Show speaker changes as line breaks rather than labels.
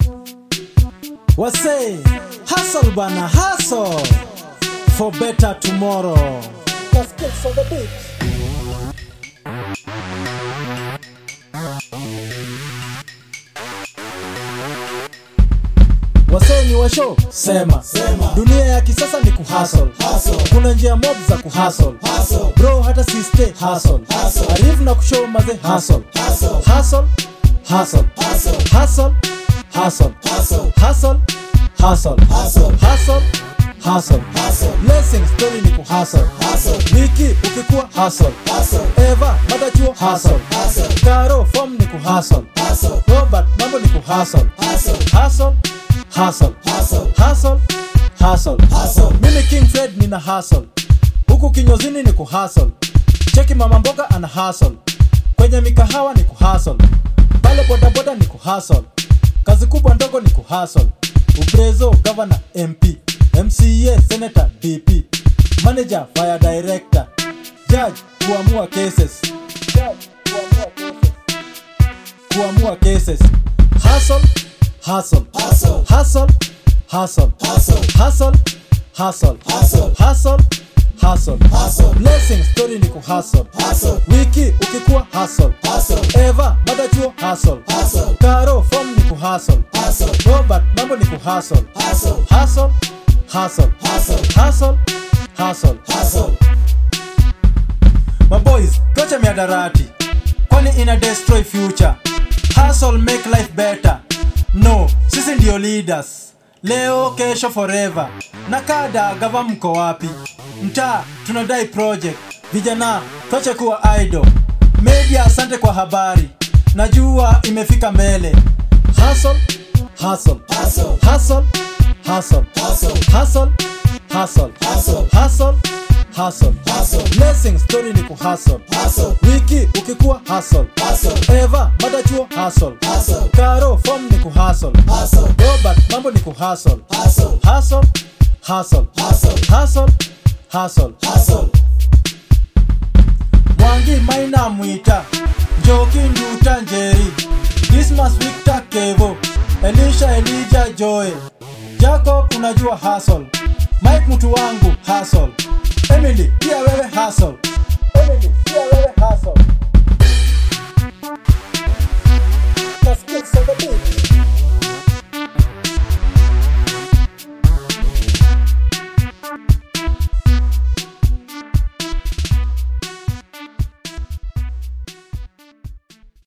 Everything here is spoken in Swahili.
Wase, hustle bana, hustle for better tomorrow. Let's get on the beat. Wasee ni washo sema.
Sema.
dunia ya kisasa ni kuhustle
Hustle.
kuna njia mob za kuhustle
Hustle.
bro hata si stay hustle
Hustle.
arifu na kushow maze hustle
Hustle.
hustle hustle
Hustle.
hustle hustle
Hustle.
hustle hustle
Hustle.
hustle hustle
Hustle.
blessing story ni kuhustle
Hustle.
wiki ukikuwa hustle
Hustle.
eva matachuo hustle
Hustle.
karo form ni kuhustle
Hustle.
robert mambo ni kuhustle
Hustle.
hustle hustle
Hustle.
hustle hustle
Hustle.
mimi king fred nina hustle huku kinyozini ni kuhustle cheki mama mboga ana hustle kwenye mikahawa ni kuhustle pale bodaboda ni kuhustle kazi kubwa ndogo ni kuhustle uprezo governor mp mca senator dp manager fire director judge kuamua cases judge kuamua cases kuamua cases hustle hustle
Hustle.
hustle hustle
Hustle.
hustle hustle
Hustle.
hustle hustle
Hustle.
blessing story ni kuhustle
Hustle.
wiki ukikuwa hustle
Hustle.
eva madachuo hustle
Hustle.
karo form ni kuhustle
Hustle.
robert mambo ni kuhustle
Hustle.
hustle hustle
Hustle.
hustle hustle
Hustle.
maboys tuache miadarati kwani ina destroy future hustle make life better no sisi ndio leaders leo kesho forever na kada gava mko wapi mtaa tunadai project vijana tuache kuwa idol media asante kwa habari najua imefika mbele hustle hustle
Hustle.
hustle hustle
Hustle.
hustle hustle
Hustle.
hustle hustle
Hustle.
blessing story ni kuhustle
Hustle.
wiki ukikuwa hustle
Hustle.
eva madachuo hustle
Hustle.
karo form ni kuhustle
Hustle.
robert mambo ni kuhustle
Hustle.
hustle hustle
Hustle.
hustle hustle
Hustle.
mwangi maina mwita njoki nduta njeri dismas victor kevo elisha elija joe jacob unajua hustle mike mtu wangu hustle emily pia wewe hustle emily pia wewe hustle